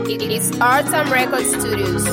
It's Artam Record Studios.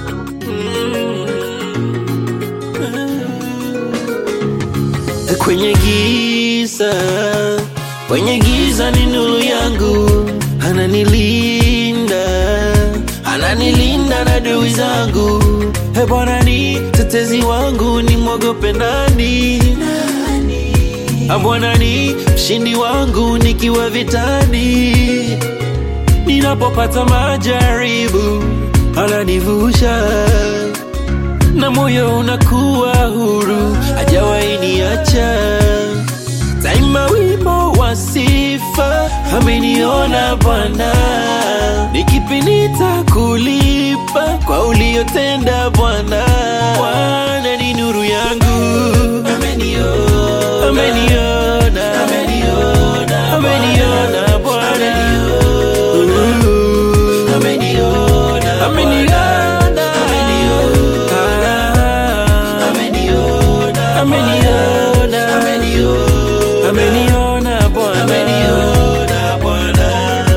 Kwenye giza, kwenye giza ni nuru yangu, ananilinda, ananilinda na adui zangu. He Bwana ni tetezi wangu, ni mwogope nani? Ah, Bwana ni mshindi wangu nikiwa vitani, ninapopata majaribu ananivusha na moyo unakuwa huru, hajawahi niacha. Daima wimbo wa sifa, ameniona Bwana, ni kipi nitakulipa kwa uliotenda Bwana? Bwana ni nuru yangu, ameniona, ameniona, ameniona, ameniona Bwana, ameniona, ameniona, ameniona, ameniona, ameniona Bwana, ameniona Bwana.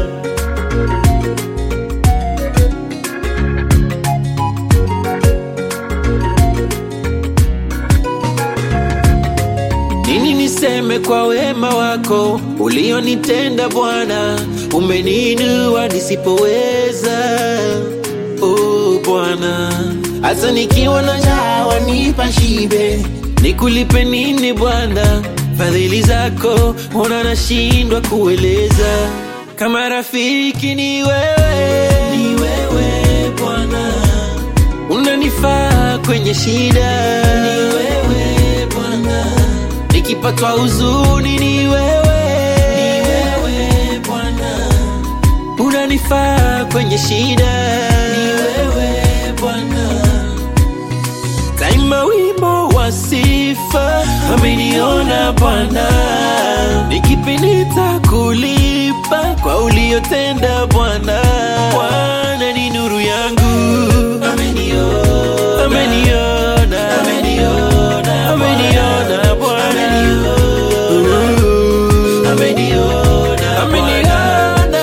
Nini niseme kwa wema wako ulionitenda Bwana, umeniinua nisipoweza. Oh Bwana, hata nikiwa na njaa wanipa shibe. Nikulipe nini Bwana? Fadhili zako ona nashindwa kueleza. Kama rafiki ni wewe, ni wewe Bwana unanifaa kwenye shida, ni wewe Bwana. Nikipatwa huzuni, ni wewe, ni wewe Bwana. Unanifaa kwenye shida, ni wewe Bwana. Daima wimbo wa sifa, ameniona Bwana. Ni kipi nitakulipa kwa uliotenda Bwana? Bwana ni nuru yangu, ameniona, ameniona, ameniona, ameniona Bwana, ameniona, ameniona, ameniona,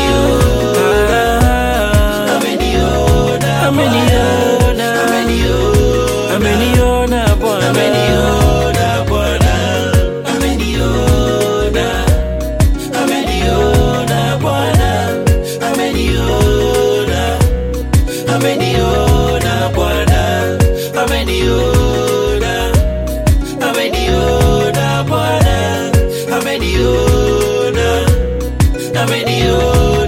ameniona, ameniona, ameniona Bwana, ameniona Bwana, ameniona, ameniona Bwana, ameniona, ameniona Bwana, ameniona, ameniona Bwana, ameniona, ameniona